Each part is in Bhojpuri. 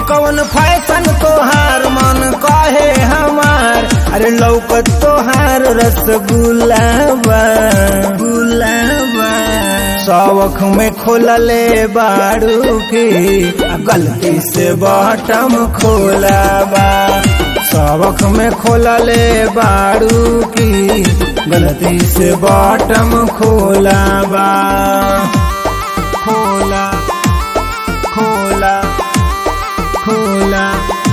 कौन फैशन तोहार मन कहे हमार अरे लौकत तोहार रसगुल्ला बा गुलाबा शौख में खोलले बारू की आ गलती से बटम खोलाबा शौख में खोलले बारू की गलती से बटम खोलाबा खोला खोला खोला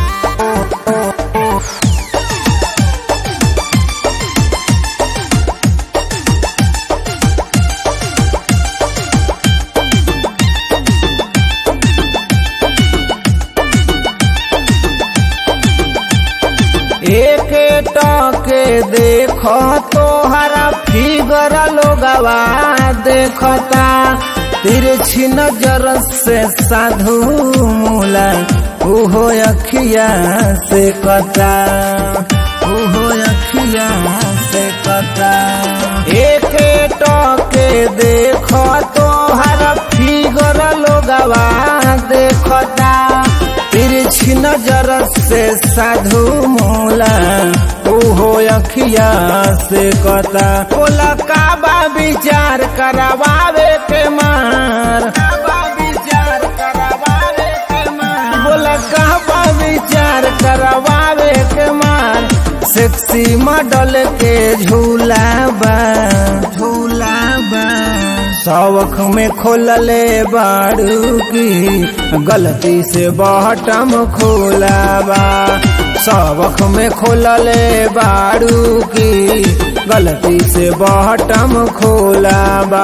एक टके देखो तोहरा फिगर लोगवा देखता तिरछी नजर से साधु मूला उहो अखिया से कता उहो अखिया से कता एक टके देखो तोहरा फिगर लोगवा देखता तिरछी नजर से साधु मूला ओहो अखिया से कता बोला काबा विचार करवावे के मार काबा विचार करवावे के मार बोला काबा विचार करवावे के मार सेक्सी मॉडल के झूला बा झूला बा शौख में खोलले बारू की गलती से बटम खोलाबा शौख में खोलले बारू की गलती से बटम खोलाबा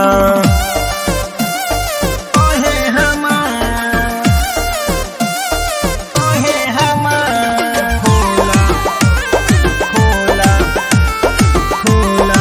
ओहे हमार, ओहे हमार, खोला, खोला, खोला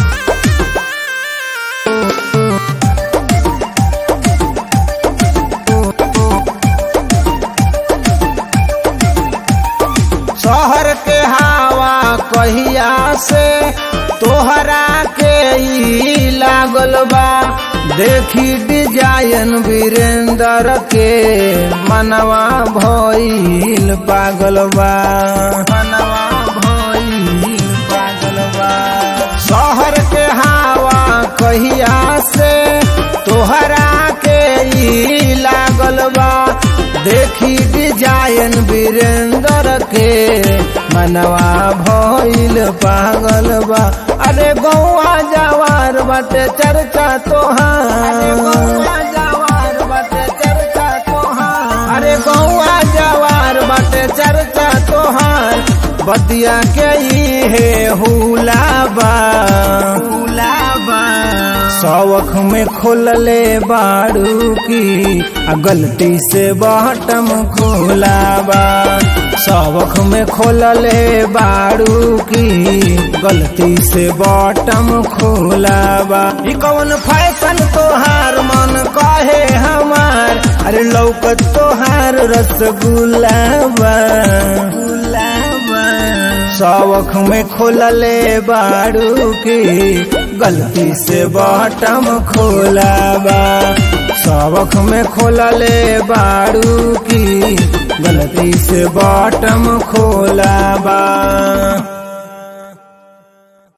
शहर के हवा कहिया से तोहरा के ई लागल बा देखी डिजाइन वीरेंद्र के मनवा भइल पागल बा मनवा भइल पागल बा शहर के हवा कहिया से तोहरा के ई लागल बा देखी डिजाइन वीरेंद्र के मनवा भइल पागल बा अरे गौआ जवार बाटे चर्चा तोहार जवार बाटे चर्चा तोहार अरे गौआ जवार बाटे चर्चा तोहार बतिया के ही है हुलाबा हुलाबा शौख में खोलले बारू की आ गलती से बटम खोलाबा शौख में खोलले बारू की गलती से बटम खोलाबा ई कौन फैशन तोहार मन कहे हमार अरे लौकत तोहार रसगुल्ला बा गुलाबा शौख में खोलले बारू की गलती से बटम खोलाबा शौख में खोलले बारू की गलती से बटम खोलाबा